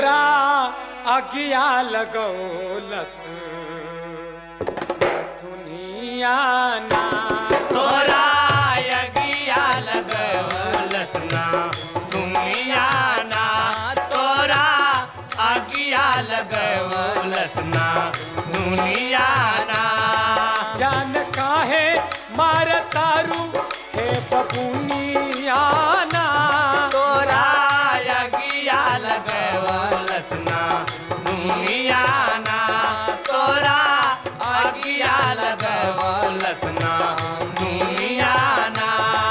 तोरा अगिया लगौलस दुनिया ना तोरा यगिया लगवलस ना दुनिया ना तोरा अगिया लगवलस ना दुनिया ना जान काहे मार तारू हे बबुनिया ना तोरा यगिया लगवलस ना दुनिया ना तोरा अगिया लगवलस ना दुनिया ना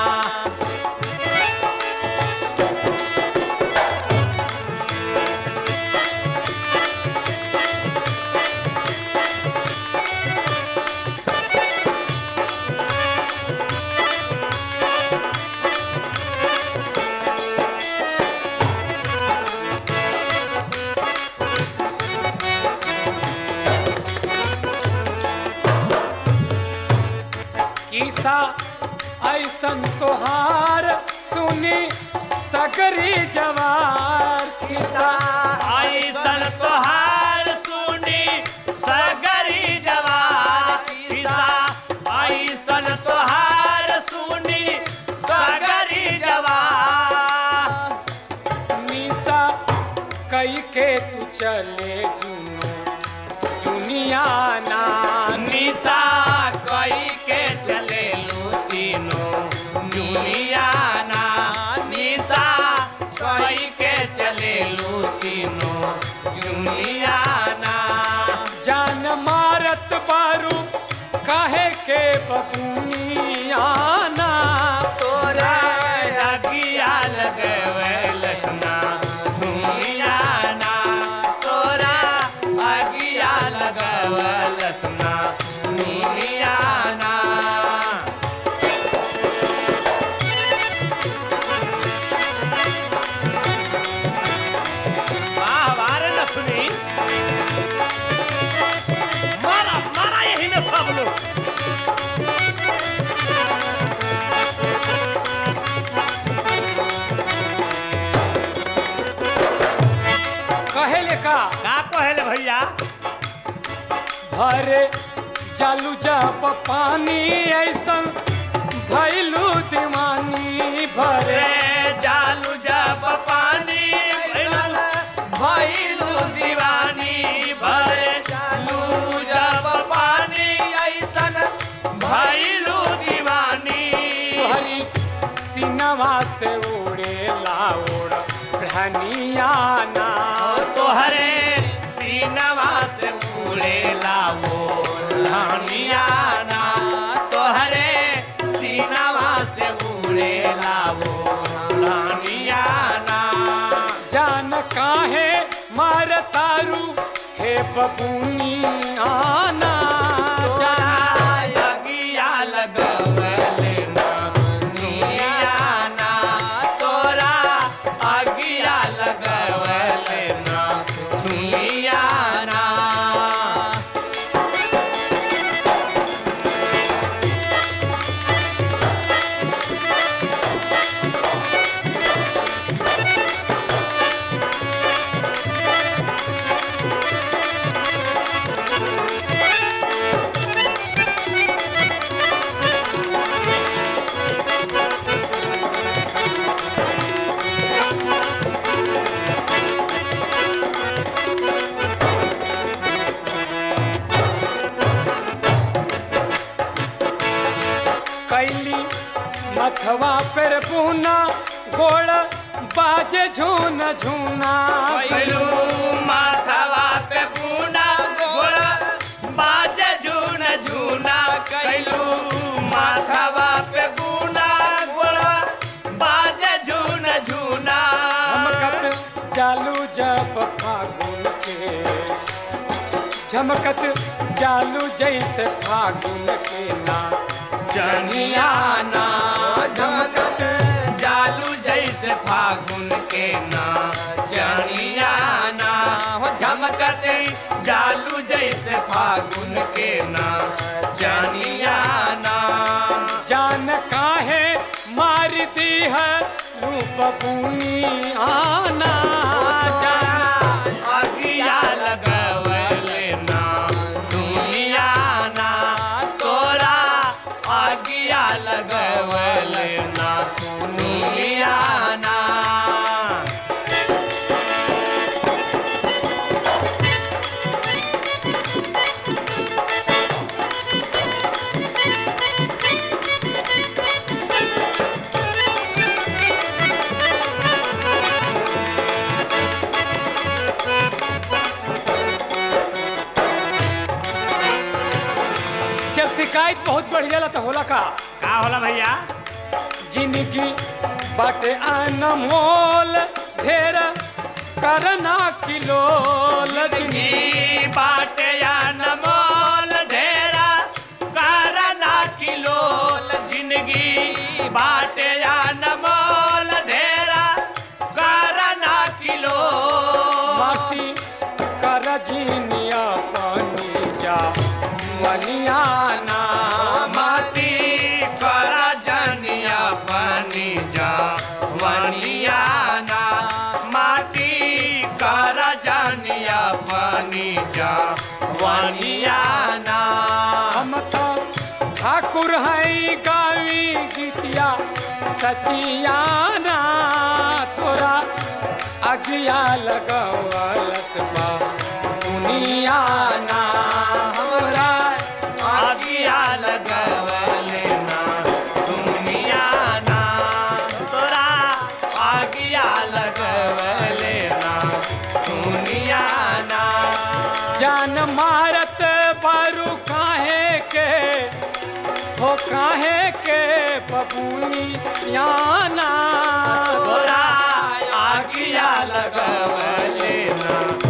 किसा ऐसन तोहार सुनी सगरी जवार किसा ऐसन तोहार सुनी सगरी जवार किसा ऐसन तोहार सुनी सगरी जवार निशा कई के तू चले जुनो दुनिया ना निशा कई के चले लू तीनों दुनिया ना निशा कई के चले लू तीनों दुनिया ना जान मारत बारू काहे के बबुनिया ना तोरा अगिया लगवलस ना दुनिया ना तोरा अगिया लगवलस ना दुनिया ना वाह वाह रे लक्ष्मी मारा मारा यही में सब लोग कहे ले का का कहले भैया भरे जालू जब पानी ऐसन भैलू दीवानी भरे रे जालू जब पानी भइलू भइलू दीवानी भरे जालू जब पानी ऐसन भइलू दीवानी हरी सिनवा से उड़े लाउड़ धनिया ना तोहरे सीनवा से उड़े लावो रानिया ना तोहरे सीनवा से उड़े लावो रानिया ना जान काहे मार तारू हे बबुनिया ना जान यगिया लगवले ना दुनिया ना तोरा अगिया लगवले ना दुनिया ना कैली मथवा पर पूना गोड़ बाजे झून झूना कैलू माथवा पे पूना गोड़ा बाजे झून झूना कैलू माथवा पे पूना गोड़ा बाजे झून झूना झमकत चालू जब फागुन के झमकत चालू जैसे फागुन के ना जनिया ना झमकत जालू जैसे फागुन के ना जनिया ना हो झमकत जालू जैसे फागुन के ना जनिया ना जान काहे मारती है लू बबूनी आना जान होला का का होला भैया जिंदगी बाटे अनमोल ढेर करना किलोल जिंदगी ई बाटे या नमोल ढेरा करना किलोल जिंदगी बाटे या नमोल ढेरा करना किलोल माटी कर जीनिया पानी जा वलियाना माटी करा जनिया बनी जा वनियाना माटी करा जनिया बनी जा वनियाना हम तो ठाकुर है गावी गीतिया सचियाना तोरा अगिया लगवलत बा दुनियाना हमरा आगिया लगवले ना दुनिया ना तोरा आगिया लगवले ना दुनिया ना जान मारत बारू काहे के हो काहे के बबूनी याना तोरा आगिया लगवले ना